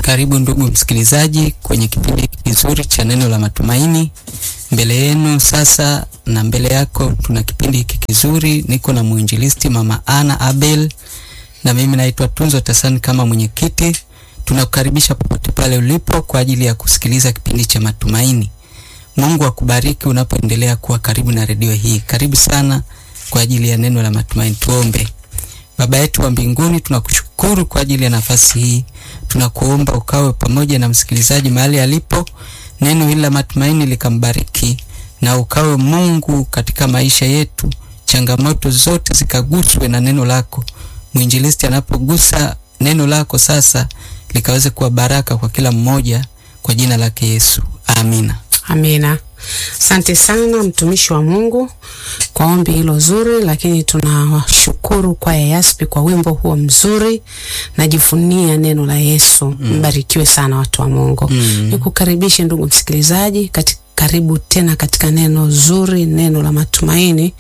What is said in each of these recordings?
Karibu ndugu msikilizaji kwenye kipindi kizuri cha neno la matumaini. Mbele yenu sasa na mbele yako tuna kipindi hiki kizuri. Niko na mwinjilisti Mama Ana Abel na mimi naitwa Tunzo Tasani kama mwenyekiti. Tunakukaribisha popote pale ulipo kwa ajili ya kusikiliza kipindi cha matumaini. Mungu akubariki unapoendelea kuwa karibu na redio hii. Karibu sana kwa ajili ya neno la matumaini. Tuombe. Baba yetu wa mbinguni, tunakushukuru kwa ajili ya nafasi hii. Tunakuomba ukawe pamoja na msikilizaji mahali alipo, neno hili la matumaini likambariki, na ukawe Mungu katika maisha yetu, changamoto zote zikaguswe na neno lako. Mwinjilisti anapogusa neno lako sasa, likaweze kuwa baraka kwa kila mmoja, kwa jina lake Yesu, amina. Amina. Asante sana mtumishi wa Mungu kwa ombi hilo zuri, lakini tunawashukuru kwa Yaspi kwa wimbo huo mzuri, najivunia neno la Yesu. Mbarikiwe sana watu wa Mungu. Mm. Nikukaribishe ndugu msikilizaji katika karibu tena katika neno zuri, neno la matumaini,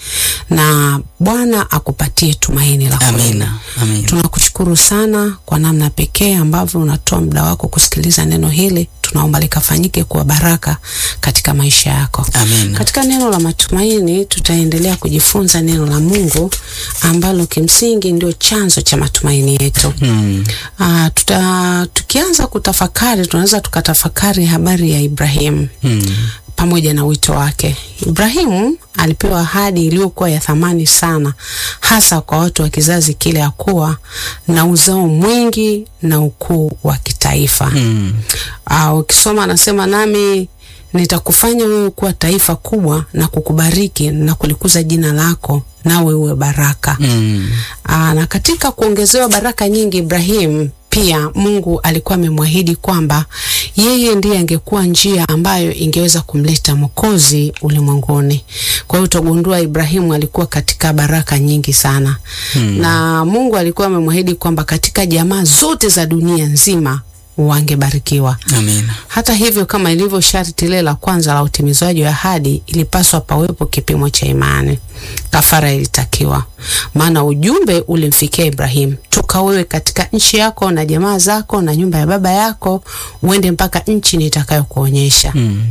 na Bwana akupatie tumaini la kweli. Amina. Amina. Tunakushukuru sana kwa namna pekee ambavyo unatoa muda wako kusikiliza neno hili. Tunaomba likafanyike kuwa baraka katika maisha yako. Amina. Katika neno la matumaini tutaendelea kujifunza neno la Mungu ambalo kimsingi ndio chanzo cha matumaini yetu. Mm. Ah, tuta, tukianza kutafakari tunaweza tukatafakari habari ya Ibrahimu Mm. pamoja na wito wake. Ibrahimu alipewa ahadi iliyokuwa ya thamani sana, hasa kwa watu wa kizazi kile, ya kuwa na uzao mwingi na ukuu wa kitaifa. Mm. Ah, ukisoma anasema, nami nitakufanya wewe kuwa taifa kubwa na kukubariki na kulikuza jina lako, nawe uwe baraka. Mm. Aa, na katika kuongezewa baraka nyingi Ibrahim pia Mungu alikuwa amemwahidi kwamba yeye ndiye angekuwa njia ambayo ingeweza kumleta Mwokozi ulimwenguni. Kwa hiyo utagundua Ibrahimu alikuwa katika baraka nyingi sana Hmm. na Mungu alikuwa amemwahidi kwamba katika jamaa zote za dunia nzima wangebarikiwa. Amina. Hata hivyo, kama ilivyo sharti lile la kwanza la utimizwaji wa ahadi, ilipaswa pawepo kipimo cha imani. Kafara ilitakiwa, maana ujumbe ulimfikia Ibrahimu: toka wewe katika nchi yako na jamaa zako na nyumba ya baba yako, uende mpaka nchi nitakayokuonyesha. Mm.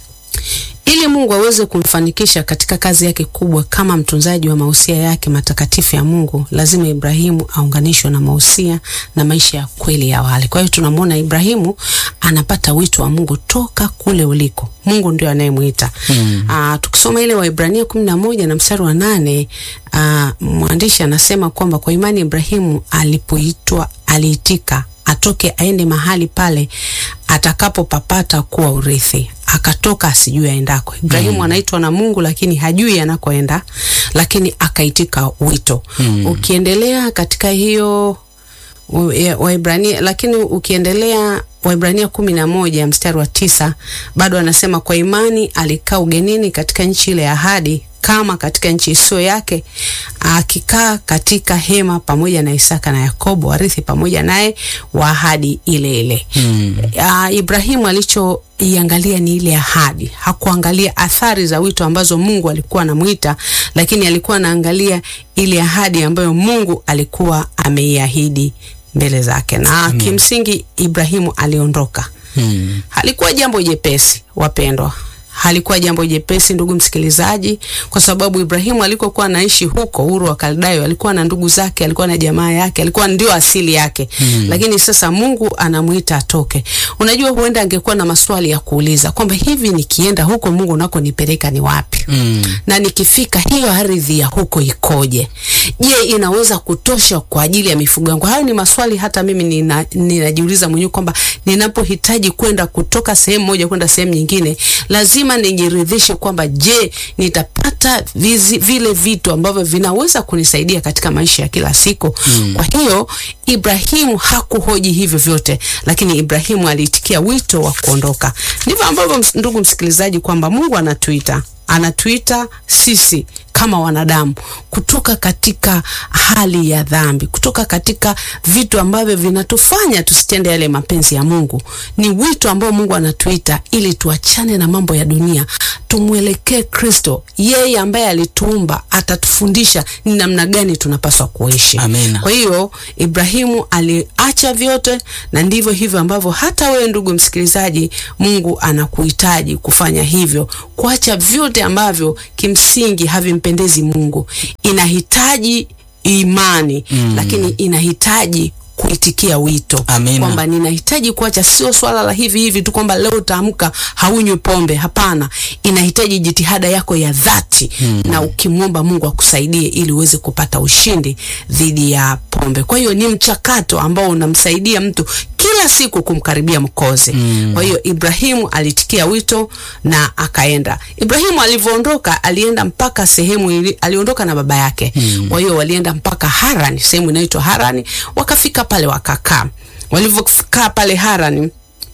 Ili Mungu aweze kumfanikisha katika kazi yake kubwa kama mtunzaji wa mausia yake matakatifu ya Mungu, lazima Ibrahimu aunganishwe na mausia na maisha ya kweli ya wale. Kwa hiyo tunamwona Ibrahimu anapata wito wa Mungu toka kule uliko. Mungu ndio anayemwita. Mm. Aa, tukisoma ile Waibrania kumi na moja na mstari wa nane aa, mwandishi anasema kwamba kwa imani Ibrahimu alipoitwa aliitika atoke aende mahali pale atakapopapata kuwa urithi, akatoka asijui aendako. Ibrahimu anaitwa na Mungu lakini hajui anakoenda, lakini akaitika wito. Mm. Ukiendelea katika hiyo u- ya- Waibrania, lakini ukiendelea Waibrania kumi na moja mstari wa tisa bado anasema kwa imani alikaa ugenini katika nchi ile ya ahadi kama katika nchi isiyo yake, akikaa katika hema pamoja na Isaka na Yakobo warithi pamoja naye wa ahadi ile ile. Mm. Uh, Ibrahimu alichoiangalia ni ile ahadi, hakuangalia athari za wito ambazo Mungu alikuwa anamuita, lakini alikuwa anaangalia ile ahadi ambayo Mungu alikuwa ameiahidi mbele zake, na kimsingi Ibrahimu aliondoka. Mm. Halikuwa jambo jepesi wapendwa, halikuwa jambo jepesi ndugu msikilizaji, kwa sababu Ibrahimu alikokuwa anaishi huko Uru wa Kaldayo, alikuwa na ndugu zake, alikuwa na jamaa yake, alikuwa ndio asili yake Mm. lakini sasa Mungu anamuita atoke. Unajua, huenda angekuwa na maswali ya kuuliza kwamba hivi nikienda huko Mungu unakonipeleka ni wapi? Mm. na nikifika hiyo ardhi ya huko ikoje? Je, inaweza kutosha kwa ajili ya mifugo yangu? Hayo ni maswali hata mimi nina, ninajiuliza mwenyewe kwamba ninapohitaji kwenda kutoka sehemu moja kwenda sehemu nyingine, lazima nijiridhishe kwamba je, nitapata vizi, vile vitu ambavyo vinaweza kunisaidia katika maisha ya kila siku. Mm. Kwa hiyo Ibrahimu hakuhoji hivyo vyote, lakini Ibrahimu aliitikia wito wa kuondoka. Ndivyo ambavyo ms- ndugu msikilizaji, kwamba Mungu anatuita anatuita sisi kama wanadamu kutoka katika hali ya dhambi, kutoka katika vitu ambavyo vinatufanya tusitende yale mapenzi ya Mungu. Ni wito ambao Mungu anatuita ili tuachane na mambo ya dunia, tumwelekee Kristo. Yeye ambaye alituumba atatufundisha ni namna gani tunapaswa kuishi. Amina. Kwa hiyo Ibrahimu aliacha vyote, na ndivyo hivyo ambavyo hata wewe ndugu msikilizaji, Mungu anakuhitaji kufanya hivyo, kuacha vyote ambavyo kimsingi havimpendezi Mungu. Inahitaji imani Mm. lakini inahitaji kuitikia wito Amina. kwamba ninahitaji kuacha, sio swala la hivi hivi tu kwamba leo utaamka haunywi pombe. Hapana, inahitaji jitihada yako ya dhati na ukimwomba Mungu akusaidie ili uweze kupata ushindi dhidi ya pombe. Kwa hiyo ni mchakato ambao unamsaidia mtu kila siku kumkaribia Mkozi. Kwa hiyo Ibrahimu alitikia wito na akaenda. Ibrahimu alivyoondoka, alienda mpaka sehemu ili, aliondoka na baba yake. Kwa hiyo walienda mpaka Harani, sehemu inaitwa Harani, wakafika pale wakakaa. Walivyokaa pale Harani,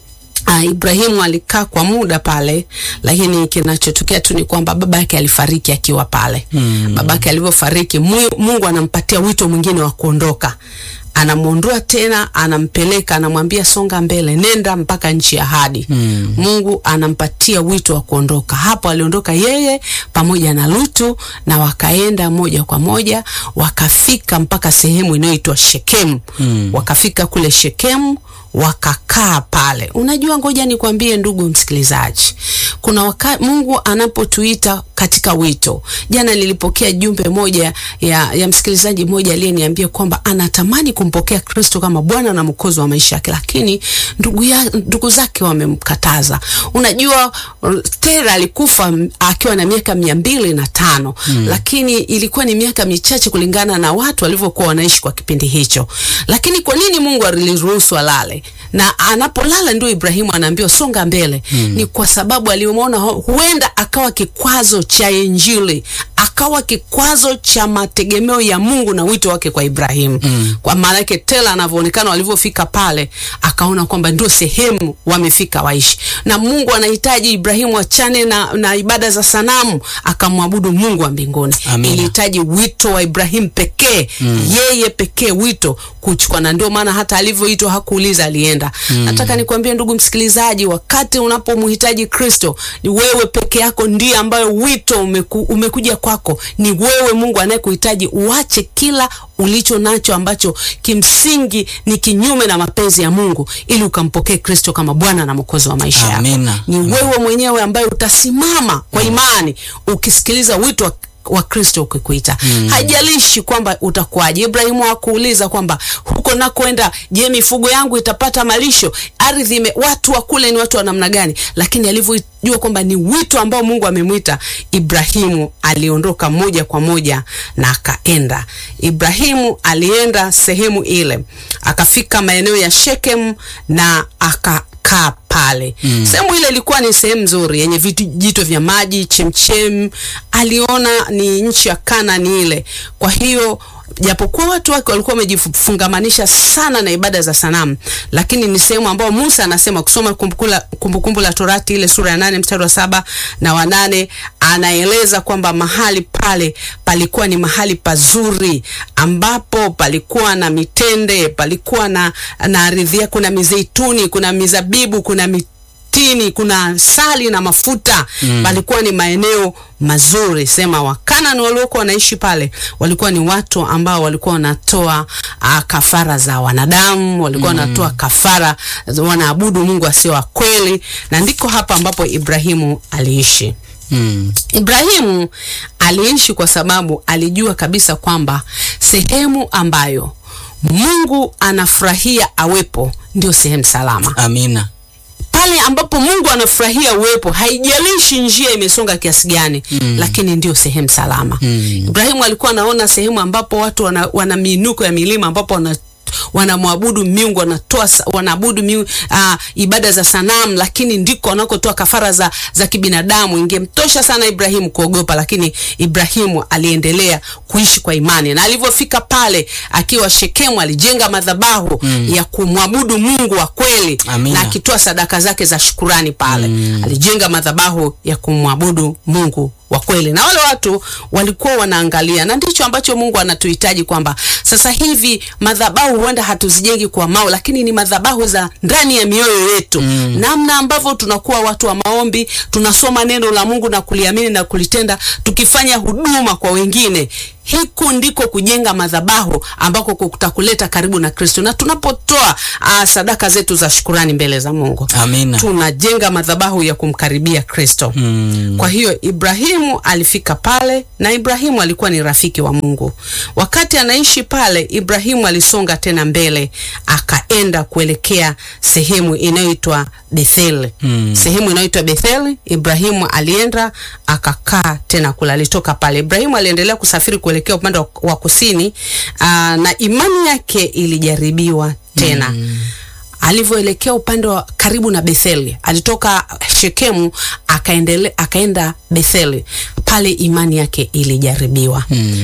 Uh, Ibrahimu alikaa kwa muda pale, lakini kinachotokea tu ni kwamba baba yake alifariki akiwa pale. Mm. Baba yake alivyofariki, Mu- Mungu anampatia wito mwingine wa kuondoka. Anamwondoa tena, anampeleka, anamwambia songa mbele, nenda mpaka nchi ya ahadi. Mm. Mungu anampatia wito wa kuondoka. Hapo aliondoka yeye pamoja na Lutu na wakaenda moja kwa moja wakafika mpaka sehemu inayoitwa Shekemu. Mm. Wakafika kule Shekemu wakakaa pale. Unajua, ngoja nikwambie ndugu msikilizaji, kuna wakati Mungu anapotuita katika wito. Jana nilipokea jumbe moja ya, ya msikilizaji mmoja aliyeniambia kwamba anatamani kumpokea Kristo kama Bwana na Mwokozi wa maisha yake, lakini ndugu, ya, ndugu zake wamemkataza. Unajua, Tera alikufa m- akiwa na miaka mia mbili na tano lakini ilikuwa ni miaka michache kulingana na watu walivyokuwa wanaishi kwa kipindi hicho. Lakini kwa nini Mungu aliruhusu alale? Na anapolala ndio Ibrahimu anaambiwa songa mbele. Ni kwa sababu alimwona hu- huenda akawa kikwazo cha Injili, akawa kikwazo cha mategemeo ya Mungu na wito wake kwa Ibrahimu. Kwa maana yake Tela anavyoonekana walivyofika pale, akaona kwamba ndio sehemu wamefika waishi, na Mungu anahitaji Ibrahimu achane na, na ibada za sanamu akamwabudu Mungu wa mbinguni. Amina. Ilihitaji wito wa Ibrahimu pekee, yeye pekee wito kuchukua, na ndio maana hata alivyoitwa hakuuliza, alienda. Nataka nikwambie ndugu msikilizaji, wakati unapomhitaji Kristo, ni wewe peke yako ndiye ambayo wito umeku, umekuja kwako. Ni wewe Mungu anayekuhitaji uache kila ulicho nacho ambacho kimsingi ni kinyume na mapenzi ya Mungu, ili ukampokee Kristo kama Bwana na Mwokozi wa maisha yako. Amina. Ni wewe mwenyewe ambaye utasimama kwa imani ukisikiliza wito wa wa Kristo ukikuita. Haijalishi kwamba utakuwaje. Ibrahimu hakuuliza kwamba huko nakoenda, je, mifugo yangu itapata malisho? Ardhi ime, watu wa kule ni watu wa namna gani? Lakini alivyojua kwamba ni wito ambao Mungu amemwita, Ibrahimu aliondoka moja kwa moja na akaenda. Ibrahimu alienda sehemu ile, akafika maeneo ya Shekemu na akakaa pale. Sehemu ile ilikuwa ni sehemu nzuri yenye vijito vya maji, chemchem. Aliona ni nchi ya Kanani ile. Kwa hiyo japokuwa watu wake walikuwa wamejifungamanisha sana na ibada za sanamu, lakini ni sehemu ambayo Musa anasema kusoma Kumbukumbu la, Kumbukumbu la Torati ile sura ya nane mstari wa saba na wa nane anaeleza kwamba mahali pale palikuwa ni mahali pazuri ambapo palikuwa na mitende, palikuwa na na ardhi, kuna mizeituni, kuna mizabibu, kuna mitini, kuna asali na mafuta mm. Palikuwa ni maeneo mazuri. Sema Wakanani waliokuwa wanaishi pale walikuwa ni watu ambao walikuwa wanatoa uh, kafara za wanadamu, walikuwa wanatoa kafara, wanaabudu Mungu asio wa kweli, na ndiko hapa ambapo Ibrahimu aliishi. Mm. Ibrahimu aliishi kwa sababu alijua kabisa kwamba sehemu ambayo Mungu anafurahia awepo ndio sehemu salama. Amina. Pale ambapo Mungu anafurahia uwepo, haijalishi njia imesonga kiasi gani, lakini ndio sehemu salama. Mm. Ibrahimu alikuwa anaona sehemu ambapo watu wana, wana miinuko ya milima ambapo wana wanamwabudu miungu wanatoa sa- wanaabudu miungu, uh, ibada za sanamu, lakini ndiko wanakotoa kafara za, za kibinadamu. Ingemtosha sana Ibrahimu kuogopa, lakini Ibrahimu aliendelea kuishi kwa imani, na alivyofika pale akiwa Shekemu alijenga madhabahu ya kumwabudu Mungu wa kweli Amina. na akitoa sadaka zake za shukurani pale. Alijenga madhabahu ya kumwabudu Mungu wa kweli, na wale watu walikuwa wanaangalia, na ndicho ambacho Mungu anatuhitaji kwamba sasa hivi madhabahu huenda hatuzijengi kwa mawe, lakini ni madhabahu za ndani ya mioyo yetu, namna ambavyo tunakuwa watu wa maombi, tunasoma neno la Mungu na kuliamini na kulitenda, tukifanya huduma kwa wengine Hiku ndiko kujenga madhabahu ambako kutakuleta karibu na Kristo, na tunapotoa ah, sadaka zetu za shukurani mbele za Mungu Amina. tunajenga madhabahu ya kumkaribia Kristo. Mm. Kwa hiyo Ibrahimu alifika pale, na Ibrahimu alikuwa ni rafiki wa Mungu. Wakati anaishi pale, Ibrahimu alisonga tena mbele, akaenda kuelekea sehemu inayoitwa Bethel. Mm. Sehemu inayoitwa Bethel, Ibrahimu alienda akakaa tena kula. Alitoka pale, Ibrahimu aliendelea kusafiri kuelekea upande wa, wa kusini, aa, na imani yake ilijaribiwa tena alivyoelekea upande wa karibu na Betheli, alitoka Shekemu akaendele, akaenda Betheli. Pale imani yake ilijaribiwa.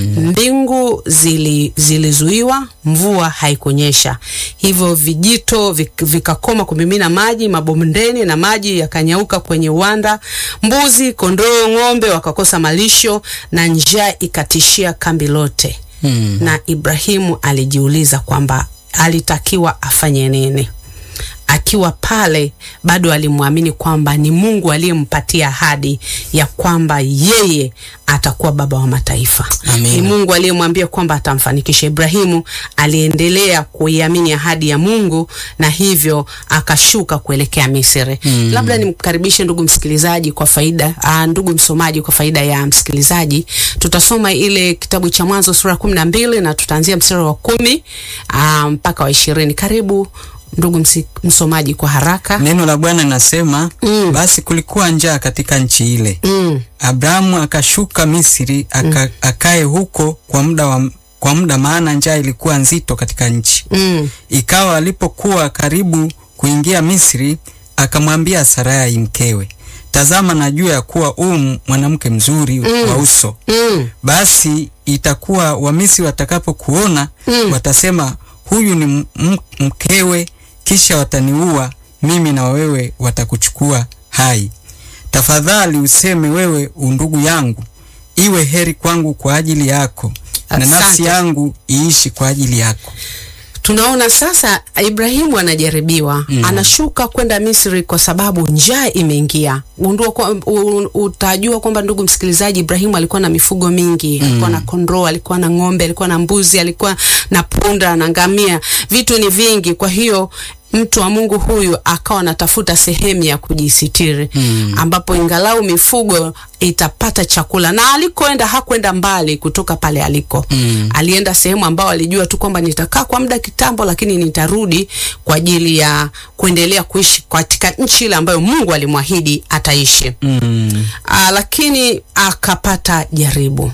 Mbingu zili, zilizuiwa, mvua haikunyesha, hivyo vijito vik- vikakoma kumimina maji mabondeni na maji yakanyauka kwenye uwanda. Mbuzi, kondoo, ng'ombe wakakosa malisho na njaa ikatishia kambi lote Mm. na Ibrahimu alijiuliza kwamba alitakiwa afanye nini. Akiwa pale bado alimwamini kwamba ni Mungu aliyempatia ahadi ya kwamba yeye atakuwa baba wa mataifa. Amina. Ni Mungu aliyemwambia kwamba atamfanikisha. Ibrahimu aliendelea kuiamini ahadi ya Mungu na hivyo akashuka kuelekea Misri. Mm. Labda nimkaribishe ndugu msikilizaji kwa faida aa, ndugu msomaji kwa faida ya msikilizaji, tutasoma ile kitabu cha Mwanzo sura kumi na mbili na tutaanzia mstari wa kumi aa, mpaka wa ishirini. Karibu ndugu msi, msomaji kwa haraka. Neno la Bwana linasema Mm. basi kulikuwa njaa katika nchi ile. Mm, Abrahamu akashuka Misri aka, akae huko kwa muda wa, kwa muda maana njaa ilikuwa nzito katika nchi. mm, Ikawa alipokuwa karibu kuingia Misri, akamwambia Sarai mkewe, tazama, najua ya kuwa u mwanamke mzuri wa uso. mm, Basi itakuwa Wamisri watakapokuona Mm. watasema, huyu ni m- m- mkewe, kisha wataniua mimi na wewe watakuchukua hai. Tafadhali useme wewe undugu yangu, iwe heri kwangu kwa ajili yako, na Asante. nafsi yangu iishi kwa ajili yako. tunaona sasa Ibrahimu anajaribiwa Mm. anashuka kwenda Misri kwa sababu njaa imeingia. Gundua kwa, u- utajua kwamba ndugu msikilizaji, Ibrahimu alikuwa na mifugo mingi, alikuwa na kondoo, alikuwa na ng'ombe, alikuwa na mbuzi, alikuwa na punda na ngamia, vitu ni vingi. Kwa hiyo mtu wa Mungu huyu akawa anatafuta sehemu ya kujisitiri Mm. ambapo ingalau mifugo itapata chakula, na alikoenda hakwenda mbali kutoka pale aliko Mm. alienda sehemu ambao alijua tu kwamba nitakaa kwa muda kitambo, lakini nitarudi kwa ajili ya kuendelea kuishi katika nchi ile ambayo Mungu alimwahidi ataishi. Mm. Aa, lakini akapata jaribu.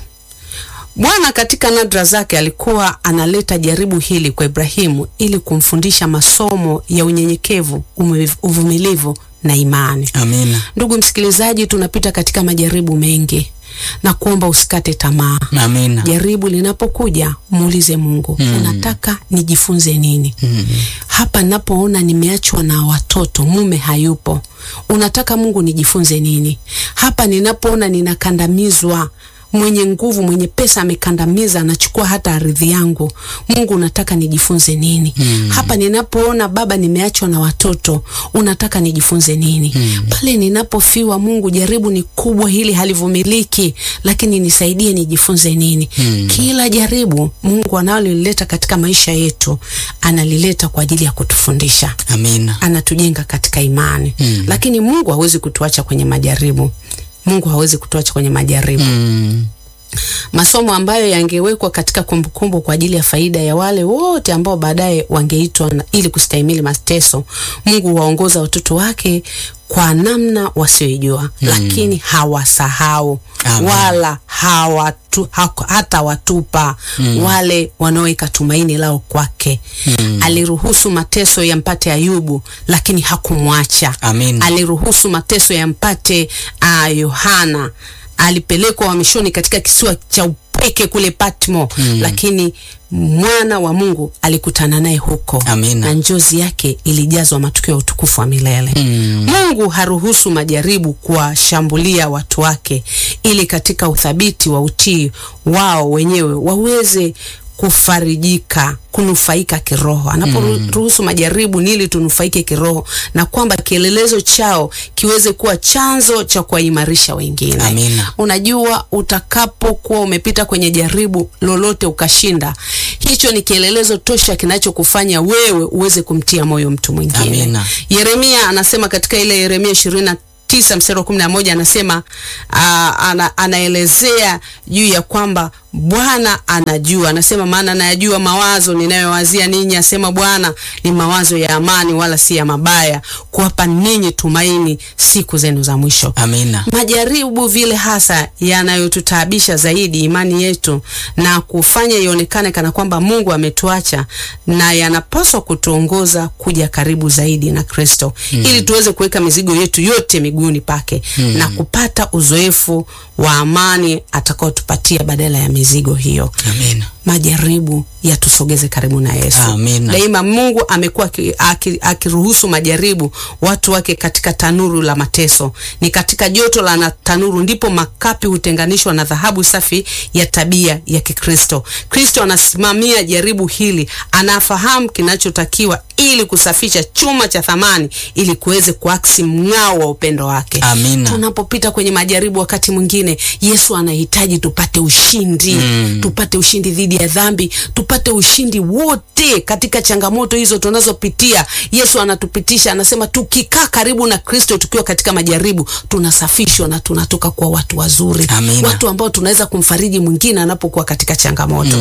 Bwana katika nadra zake alikuwa analeta jaribu hili kwa Ibrahimu ili kumfundisha masomo ya unyenyekevu, ume- uvumilivu na imani. Amina. Ndugu msikilizaji, tunapita katika majaribu mengi na kuomba usikate tamaa. Amina. Jaribu linapokuja muulize Mungu, Mm. unataka nijifunze nini? Mm. Hapa napoona nimeachwa na watoto, mume hayupo, unataka Mungu nijifunze nini? Hapa ninapoona ninakandamizwa, mwenye nguvu, mwenye pesa amekandamiza, anachukua hata ardhi yangu, Mungu unataka nijifunze nini? Mm. Hapa ninapoona Baba nimeachwa na watoto, unataka nijifunze nini? Mm. Pale ninapofiwa, Mungu, jaribu ni kubwa, hili halivumiliki, lakini nisaidie nijifunze nini? Mm. Kila jaribu Mungu analolileta katika maisha yetu analileta kwa ajili ya kutufundisha, Amina. anatujenga katika imani Mm. lakini Mungu hawezi kutuacha kwenye majaribu. Mungu hawezi kutuacha kwenye majaribu. Mm. masomo ambayo yangewekwa katika kumbukumbu kwa ajili ya faida ya wale wote ambao baadaye wangeitwa na- ili kustahimili mateso. Mungu huwaongoza watoto wake kwa namna wasioijua, lakini hawasahau Amen. wala hawatu, hako- hata watupa wale wanaoweka tumaini lao kwake. Aliruhusu mateso yampate Ayubu, lakini hakumwacha. Amina. Aliruhusu mateso yampate ah, Yohana alipelekwa uhamishoni katika kisiwa cha upweke kule Patmo, lakini mwana wa Mungu alikutana naye huko Amina. na njozi yake ilijazwa matukio ya utukufu wa milele. Mungu haruhusu majaribu kuwashambulia watu wake ili katika uthabiti wa utii wao wenyewe waweze kufarijika kunufaika kiroho. Anaporuhusu majaribu ni ili tunufaike kiroho, na kwamba kielelezo chao kiweze kuwa chanzo cha kuwaimarisha wengine. Amina. Unajua, utakapokuwa umepita kwenye jaribu lolote ukashinda, hicho ni kielelezo tosha kinachokufanya wewe uweze kumtia moyo mtu mwingine. Amina. Yeremia anasema katika ile Yeremia ishirini na tisa mstari wa kumi na moja anasema aa, ana, anaelezea juu ya kwamba Bwana anajua, anasema maana nayajua mawazo ninayowazia ninyi, asema Bwana, ni mawazo ya amani, wala si ya mabaya, kuwapa ninyi tumaini siku zenu za mwisho. Amina. Majaribu vile hasa yanayotutaabisha zaidi imani yetu na kufanya ionekane kana kwamba Mungu ametuacha, na yanapaswa kutuongoza kuja karibu zaidi na Kristo ili tuweze kuweka mizigo yetu yote miguuni pake na kupata uzoefu wa amani atakaotupatia badala ya mizigo hiyo. Amina. Majaribu yatusogeze karibu na Yesu. Amina. Daima Mungu amekuwa aki- aki- akiruhusu majaribu watu wake katika tanuru la mateso. Ni katika joto la na- tanuru ndipo makapi hutenganishwa na dhahabu safi ya tabia ya Kikristo. Kristo anasimamia jaribu hili, anafahamu kinachotakiwa ili kusafisha chuma cha thamani ili kuweze kuaksi mng'ao wa upendo wake. Amina. Tunapopita kwenye majaribu, wakati mwingine Yesu anahitaji tupate ushindi tupate ushindi dhidi ya dhambi, tupate ushindi wote katika changamoto hizo tunazopitia. Yesu anatupitisha, anasema tukikaa karibu na Kristo tukiwa katika majaribu, tunasafishwa na tunatoka kuwa watu wazuri, Amina. watu ambao tunaweza kumfariji mwingine anapokuwa katika changamoto.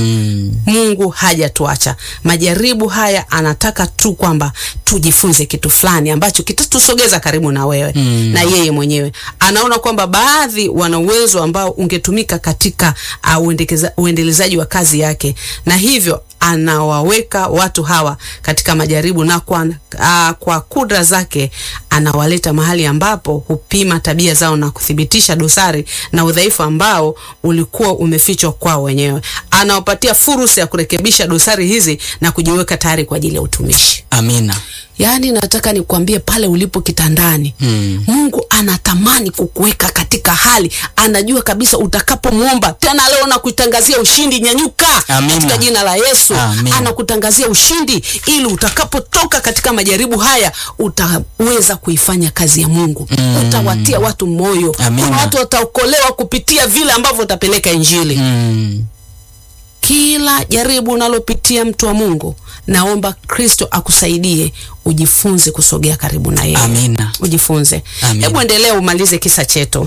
Mungu hajatuacha. Majaribu haya anataka tu kwamba tujifunze kitu fulani ambacho kitatusogeza karibu na wewe na yeye mwenyewe. Anaona kwamba baadhi wana uwezo ambao ungetumika katika uh, uendekeza- uendelezaji wa kazi yake, na hivyo anawaweka watu hawa katika majaribu na kwa, uh, kwa kudra zake anawaleta mahali ambapo hupima tabia zao na kuthibitisha dosari na udhaifu ambao ulikuwa umefichwa kwao wenyewe. Anawapatia fursa ya kurekebisha dosari hizi na kujiweka tayari kwa ajili ya utumishi. Amina. Yaani, nataka nikwambie pale ulipo kitandani Mm. Mungu anatamani kukuweka katika hali, anajua kabisa utakapomwomba tena. Leo nakutangazia ushindi, nyanyuka Amina. katika jina la Yesu. Amina. Anakutangazia ushindi ili utakapotoka katika majaribu haya utaweza kuifanya kazi ya Mungu, utawatia watu moyo. Amina. Kuna watu wataokolewa kupitia vile ambavyo utapeleka Injili. Mm. Kila jaribu unalopitia mtu wa Mungu, naomba Kristo akusaidie ujifunze kusogea karibu na yeye. Amina. Ujifunze. Amina. Hebu endelea umalize kisa chetu.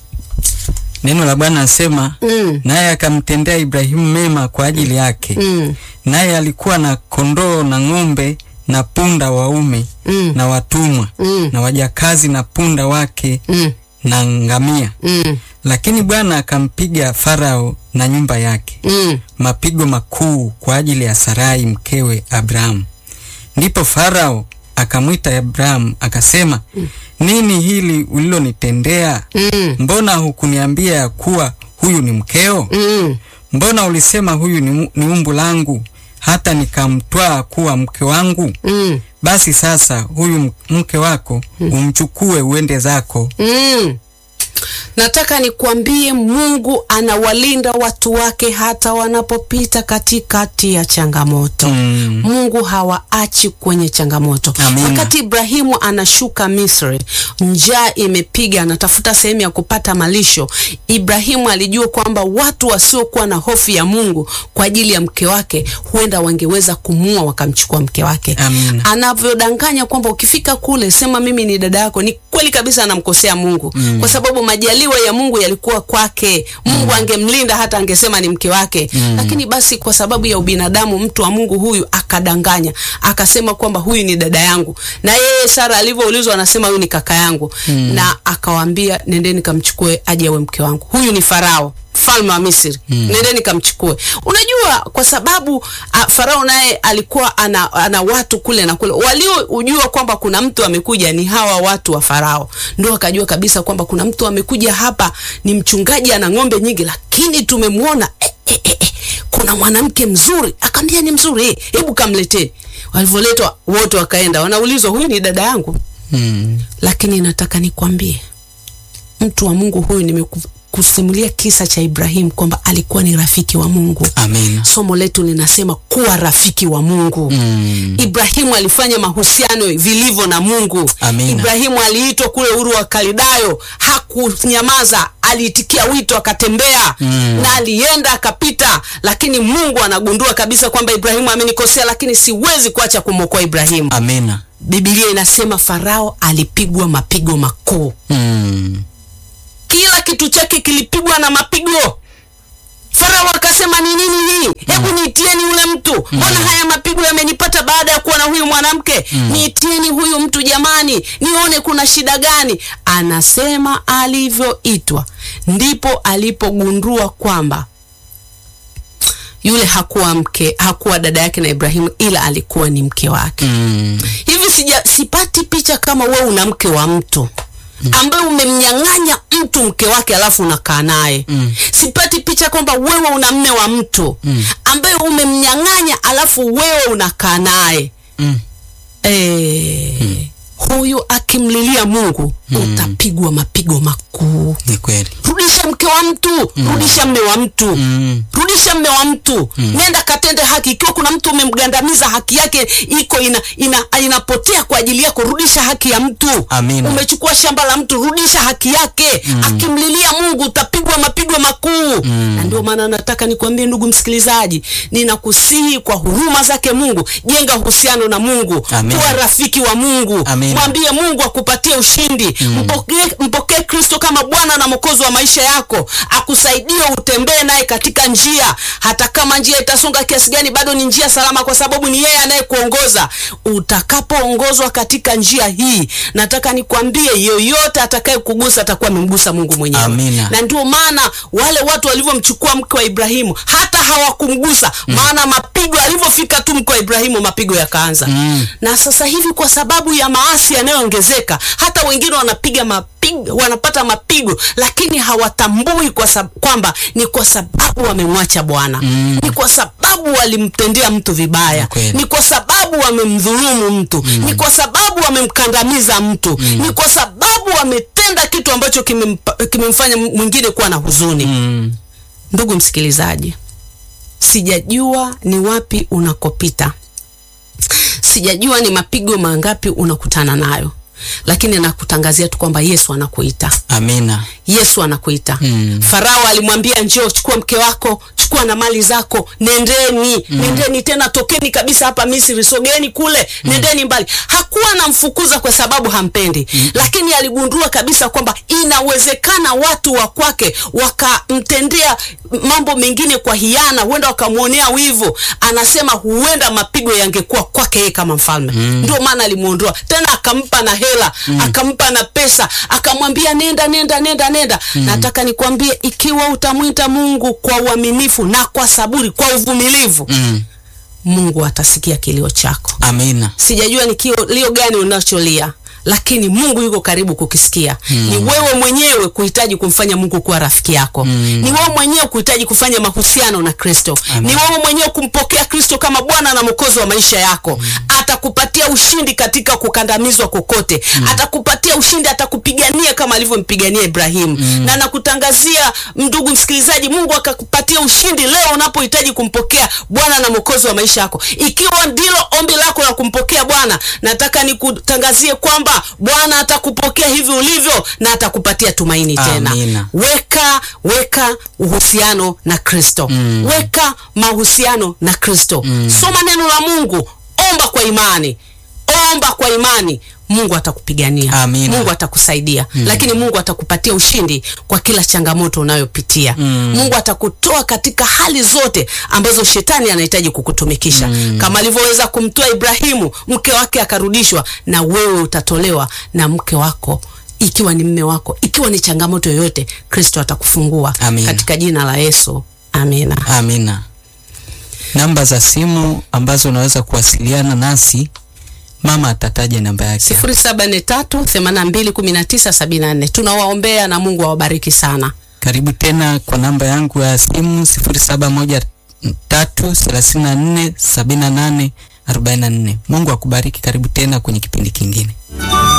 Neno la Bwana nasema Mm. naye akamtendea Ibrahimu mema kwa ajili yake. Mm. Naye alikuwa na kondoo na ng'ombe na punda waume Mm. na watumwa Mm. na wajakazi na punda wake Mm. na ngamia. Mm. Lakini Bwana akampiga Farao na nyumba yake Mm. mapigo makuu kwa ajili ya Sarai mkewe Abrahamu. Ndipo Farao akamwita Abrahamu akasema, nini hili ulilonitendea? Mm. Mbona hukuniambia ya kuwa huyu ni mkeo? Mm. Mbona ulisema huyu ni, ni umbu langu hata nikamtwaa kuwa mke wangu? Mm. Basi sasa huyu m- mke wako umchukue uende zako. Mm. Nataka nikwambie Mungu anawalinda watu wake hata wanapopita katikati ya changamoto. Mm. Mungu hawaachi kwenye changamoto. Amina. Wakati Ibrahimu anashuka Misri, njaa imepiga, anatafuta sehemu ya kupata malisho. Ibrahimu alijua kwamba watu wasiokuwa na hofu ya Mungu kwa ajili ya mke wake huenda wangeweza kumua wakamchukua mke wake. Amina. Anavyodanganya kwamba ukifika kule sema mimi ni dada yako, ni kweli kabisa anamkosea Mungu kwa sababu majaliwa ya Mungu yalikuwa kwake. Mungu angemlinda hata angesema ni mke wake Mm. lakini basi kwa sababu ya ubinadamu mtu wa Mungu huyu akadanganya, akasema kwamba huyu ni dada yangu, na yeye Sara alivyoulizwa anasema huyu ni kaka yangu na akawaambia nendeni kamchukue aje awe mke wangu. Huyu ni Farao mfalme wa Misri nendeni kamchukue. Unajua, kwa sababu a, Farao naye alikuwa ana, ana watu kule na kule waliojua kwamba kuna mtu amekuja, ni hawa watu wa Farao, ndio akajua kabisa kwamba kuna mtu amekuja hapa, ni mchungaji ana ng'ombe nyingi, lakini tumemwona eh, eh, eh, eh, kuna mwanamke mzuri. Akaambia ni mzuri, eh, hebu kamleteni. Walivyoletwa wote wakaenda, wanaulizwa huyu ni dada yangu Mm. lakini nataka nikwambie mtu wa Mungu huyu, nimekusimulia kisa cha Ibrahim kwamba alikuwa ni rafiki wa Mungu. Amina. Somo letu linasema kuwa rafiki wa Mungu. Mm. Ibrahimu alifanya mahusiano vilivyo na Mungu. Amina. Ibrahimu aliitwa kule Uru wa Kalidayo, hakunyamaza, aliitikia wito akatembea Mm. na alienda akapita, lakini Mungu anagundua kabisa kwamba Ibrahimu amenikosea, lakini siwezi kuacha kumwokoa Ibrahimu. Amina. Biblia inasema Farao alipigwa mapigo makuu, Mm. kila kitu chake kilipigwa na mapigo. Farao akasema ni nini hii? Hebu niitieni yule mtu, mbona haya mapigo yamenipata baada ya kuwa na huyu mwanamke? Niitieni huyu mtu jamani, nione kuna shida gani. Anasema alivyoitwa ndipo alipogundua kwamba yule hakuwa mke, hakuwa dada yake na Ibrahimu, ila alikuwa ni mke wake. Mm. Hivi sija sipati picha kama wewe una mke wa mtu ambaye umemnyang'anya mtu mke wake alafu unakaa naye. Mm. Sipati picha kwamba wewe una mme wa mtu ambaye umemnyang'anya alafu wewe unakaa naye. Mm. Eh, huyu akimlilia Mungu utapigwa mapigo makuu. Ni kweli. Rudisha mke wa mtu, rudisha mme wa mtu Mm. rudisha mme wa mtu nenda katende haki. Ikiwa kuna mtu umemgandamiza haki yake iko ina, ina, inapotea kwa ajili yako, rudisha haki ya mtu. Amina. Umechukua shamba la mtu, rudisha haki yake. Akimlilia Mungu utapigwa mapigo makuu. Na ndio maana nataka nikwambie ndugu msikilizaji, ninakusihi kwa huruma zake Mungu, jenga uhusiano na Mungu, Amina. kuwa rafiki wa Mungu, Amina. mwambie Mungu akupatie ushindi. Mpokee mpokee Kristo kama Bwana na Mwokozi wa maisha yako, akusaidie utembee naye katika njia, hata kama njia itasonga kiasi gani, bado ni njia salama, kwa sababu ni yeye anayekuongoza. Utakapoongozwa katika njia hii, nataka nikwambie, yoyote atakaye kugusa atakuwa amemgusa Mungu mwenyewe. Amina. Na ndio maana wale watu walivyomchukua mke wa Ibrahimu hata hawakumgusa, maana mapigo alivyofika tu mke wa Ibrahimu, mapigo yakaanza Mm. na sasa hivi kwa sababu ya maasi yanayoongezeka, hata wengine wanapiga mapigo, wanapata mapigo, lakini hawatambui kwa sab kwamba ni kwa sababu wamemwacha Bwana ni kwa sababu walimtendea mtu vibaya, Ni kweli. ni kwa sababu wamemdhulumu mtu ni kwa sababu wamemkandamiza mtu ni kwa sababu wametenda kitu ambacho kimempa- kimemfanya mwingine kuwa na huzuni. Mm. Ndugu msikilizaji, sijajua ni wapi unakopita, sijajua ni mapigo mangapi unakutana nayo, lakini nakutangazia tu kwamba Yesu anakuita. Amina. Yesu anakuita. Mm. Farao alimwambia njoo, chukua mke wako, chukua na mali zako, nendeni nendeni tena, tokeni kabisa hapa Misri, sogeni kule, nendeni mbali. Hakuwa anamfukuza kwa sababu hampendi, lakini aligundua kabisa kwamba inawezekana watu wa kwake wakamtendea mambo mengine kwa hiana, huenda wakamwonea wivu. Anasema huenda mapigo yangekuwa kwake yeye kama mfalme. Ndio maana alimuondoa tena, akampa na hela, akampa na pesa, akamwambia nenda, nenda, nenda, nenda. Nataka nikwambie, ikiwa utamwita Mungu kwa uaminifu na kwa saburi, kwa uvumilivu, Mm. Mungu atasikia kilio chako. Amina. Sijajua ni kilio gani unacholia, lakini Mungu yuko karibu kukisikia. Ni wewe mwenyewe kuhitaji kumfanya Mungu kuwa rafiki yako. Ni wewe mwenyewe kuhitaji kufanya mahusiano na Kristo. Ni wewe mwenyewe kumpokea Kristo kama Bwana na Mwokozi wa maisha yako. Atakupatia ushindi katika kukandamizwa kokote. Atakupatia ushindi, atakupigania kama alivyompigania Ibrahimu. Na nakutangazia ndugu msikilizaji, Mungu akakupatia ushindi leo unapohitaji kumpokea Bwana na Mwokozi wa maisha yako. Ikiwa ndilo ombi lako la kumpokea Bwana, nataka nikutangazie kwamba Bwana atakupokea hivi ulivyo na atakupatia tumaini tena. Amina. Weka weka uhusiano na Kristo. Weka mahusiano na Kristo. Soma neno la Mungu, omba kwa imani. ukiomba kwa imani Mungu atakupigania. Amina. Mungu atakusaidia. Lakini Mungu atakupatia ushindi kwa kila changamoto unayopitia. Mungu atakutoa katika hali zote ambazo shetani anahitaji kukutumikisha. Kama alivyoweza kumtoa Ibrahimu, mke wake akarudishwa, na wewe utatolewa na mke wako ikiwa ni mme wako, ikiwa ni changamoto yoyote, Kristo atakufungua Amina. katika jina la Yesu. Amina. Amina. Namba za simu ambazo unaweza kuwasiliana nasi, mama atataja namba yake. sifuri saba nne tatu themanini na mbili kumi na tisa sabini na nne. Tunawaombea na Mungu awabariki sana. Karibu tena kwa namba yangu ya simu 0713347844. Mungu akubariki. Karibu tena kwenye kipindi kingine.